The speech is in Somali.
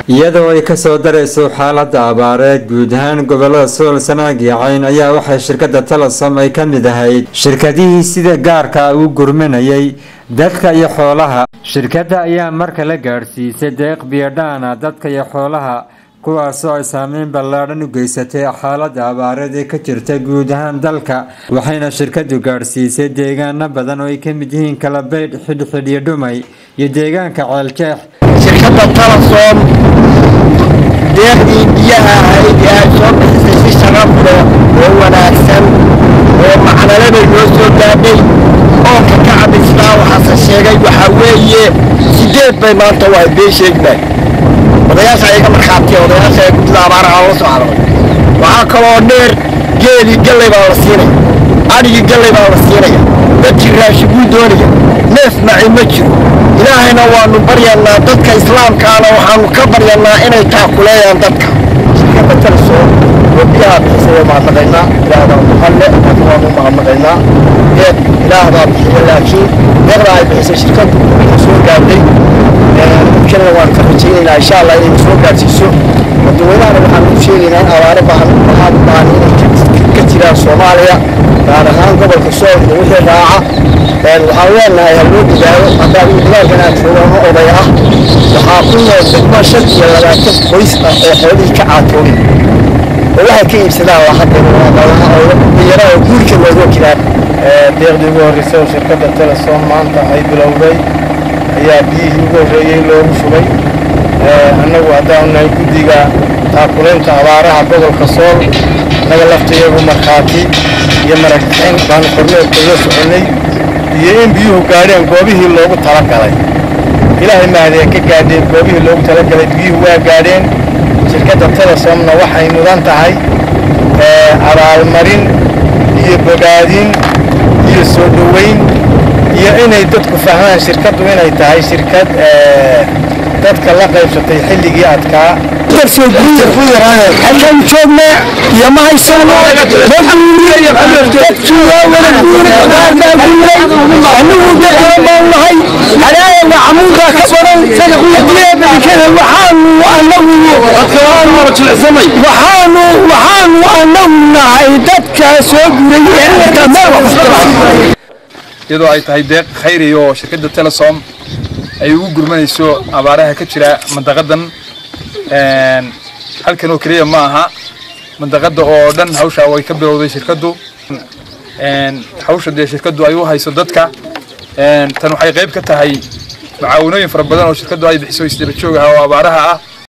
iyadoo ay kasoo darayso xaalada abaareed guud ahaan gobolada sool sanaag iyo cayn ayaa waxay shirkada telesom ay ka mid ahayd shirkadihii sida gaarka u gurmanayay dadka iyo xoolaha shirkadda ayaa marka la gaadhsiisay deeq biyodhaana dadka iyo xoolaha kuwaasoo ay saameyn ballaadhan u geysatay xaalada abaareed ee ka jirta guud ahaan dalka waxayna shirkadu gaadhsiisay deegaano badan oo ay ka mid yihiin kalabaydh xidhxidh iyo dhumay iyo deegaanka ceeljeex shirkadda talasom deeqdii biyaha ahayd ee ay soo bixisay si sharaf leh oo wanaagsan oo macnalabay noo soo gaadhay oonka ka cabisnaa waxaase sheegay waxaa weeye sideed bay maanta waa been sheegnay odayaasha iga markhaatiya odayaasha ee guddida abaaraha la soo hadlay waxaa kaloo dheer geelii gallay baa la siinaya adhigii gallay baa la siinaya dadkii raashiguu doonaya neef maci ma jiro ilaahayna waanu baryanaa dadka islaamkaana waxaanu ka baryanaa inay taakuleeyaan dadka shirkadda talso oo biyaha bixisay waa mahadnaqaynaa ilaahdaa muqalle laakiin waanu mahadnaqaynaa deeq ilaahdaa bixiya laakiin deeqda ay bixisay shirkaddu waxay soo gaadhay mumkinana waan ka rajaynaynaa insha allah inay soo gaadhsiiso dadweynahana waxaan u sheegaynaa in abaare baahan waxaa u baahan inay ka jiraan soomaaliya gaar ahaan gobolka sool iyo wixii raaca waxaan leenahay haloo dadaalo haddaan dagaalkan aan joogano oday ah waxaa ku nool degmo shan iyo labaatan qoys ah oo xoolihii ka caatoobay oo waxay ka iibsadaan waa hadda dhalinyaro oo guurka looga jiraan deeqdii ugu horreysay oo shirkadda telesom maanta ay bilowday ayaa biyihii ugu horreeyey loogu shubay annagu haddaanu nahay guddiga taakulaynta abaaraha gobolka sool naga laftayagu markhaati iyo maragixin baanu korneerka uga soconnay iyo in biyuhu gaadheen goobihii loogu talagalay ilaahay mahadee ka gaadheen goobihii loogu talagalay biyuhu waa gaadheen shirkadda telesomna waxay mudan tahay abaalmarin iyo bogaadin iyo soo dhoweyn iyo inay dadku fahmaan shirkaddu inay tahay shirkad dadka la qaybsatay xilligii adkaa halkan joogna iyo ma haysano dadkii waa wada guuray abaarbaa guuray anigu dadkala baan nahay halaayana camuudaa ka badan diyaabadikada waxaanu anagu waxaanu waxaanu anagu nahay dadkaa soo guray ee meel iyadoo ay tahay deeq khayri oo shirkadda telesom ay ugu gurmanayso abaaraha ka jira mandaqadan halkan oo keliya ma aha mandaqada oo dhan hawsha way ka bilowday shirkaddu hawsha dee shirkaddu ay u hayso dadka tan waxay qayb ka tahay macaawinooyin fara badan oo shirkaddu ay bixiso isdaba joog ah oo abaaraha ah